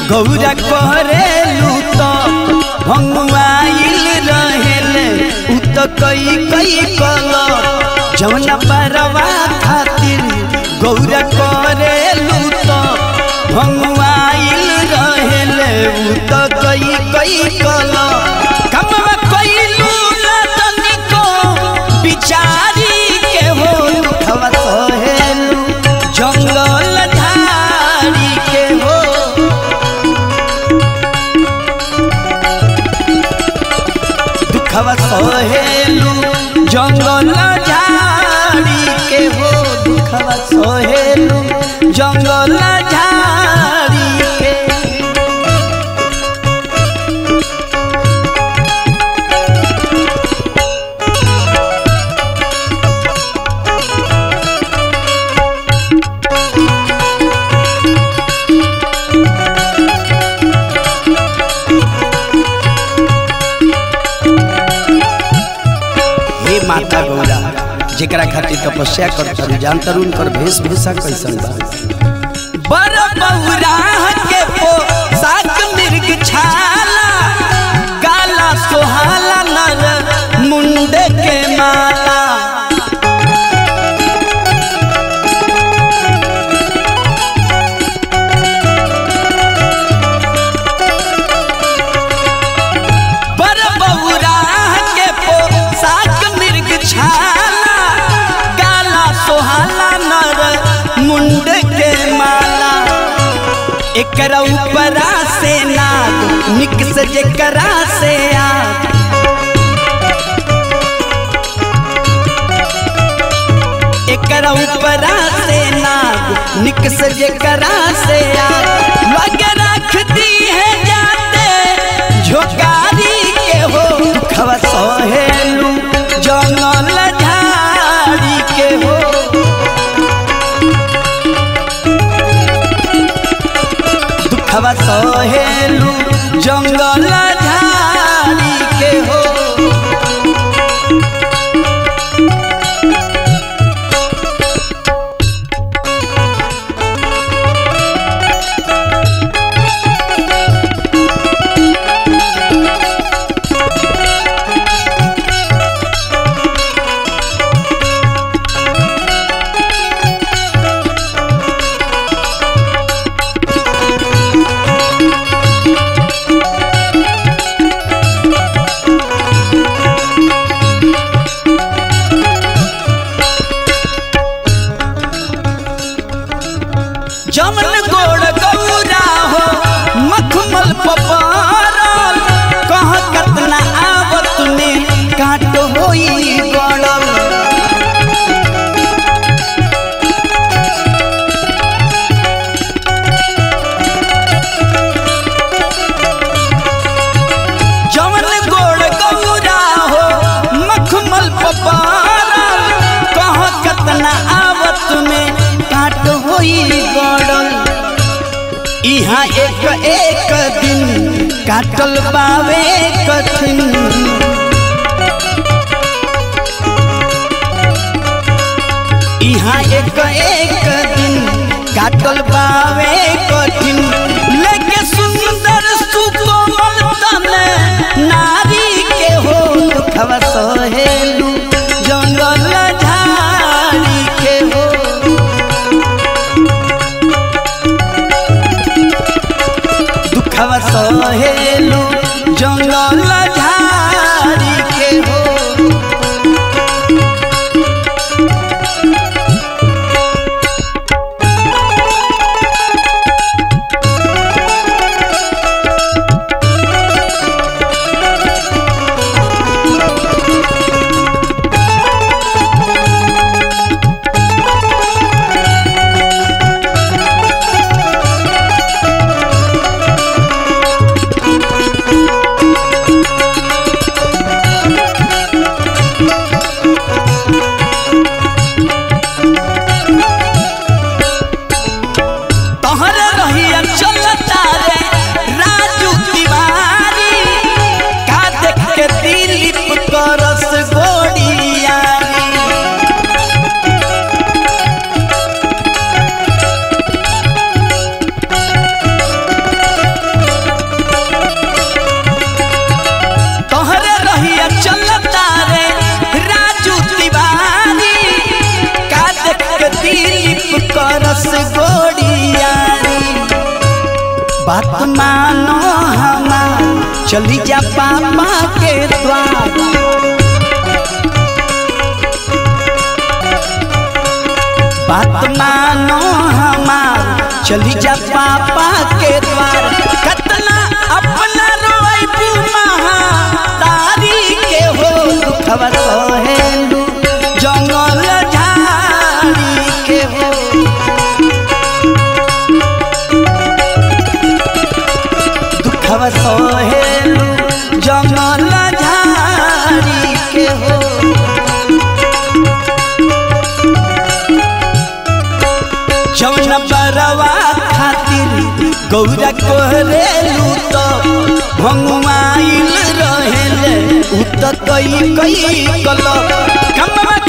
गौरा करेलू तो भंगवाइल रहेले उ तो कई कई कल जौन परवा खातिर गौरा करेलू तो भंगवाइल रहेले उ तो कई कई कल कमवा कइलू ना तनिको बिचारी के हो दुखवा सहेलू जंगल झाड़ी के हो दुखवा सहेलू जंगल झाड़ी के हो दुखवा सहेलू जंगल झाड़ी के हे माता गौरा जेकरा खातिर तपस्या कर तारू जान तारू उनकर वेशभूषा कैसन बा बर बौरा के पो साक मिर्ग छाला काला सोहाला नर मुंडे के माला बर बौरा के पो साक मिर्ग छाला काला सोहाला नर मुंड के माला एकरा ऊपरा से नाग निक से जेकरा से आग एकरा ऊपरा से नाग निक से जेकरा से आग लगे रखती है जाते झोकारी के हो दुखवा सहेलू जंगल झाड़ी के हो दुखवा सहेलू जंगल झाड़ी के हो जमन गोड़ गौरा हो मखमल पपारल कह कतना आवत में काट होई गड़ल जमन गोड़ गौरा हो मखमल पपारल कह कतना आवत में काट होई गड़ल इहाँ एक एक दिन काटल बावे कठिन इहाँ एक एक दिन काटल बावे कठिन लेके सुंदर सुकोमल तने नारी के हो दुखवा सहेलू जंगल झाड़ी के हो दुखवा सहेलू जंगल झाड़ी के हो चली जा पापा के द्वार बात मानो हमार चली जा पापा के द्वार कतना अपना रोई महा तारी के हो दुखवा सहेलू जंगल झाड़ी के हो दुखवा सहेलू जंगल झाड़ी के हो जौन बरवा खातिर गौरा कोहरेलू तो भंगुआइल रहेले उ त कई कई कल कमवा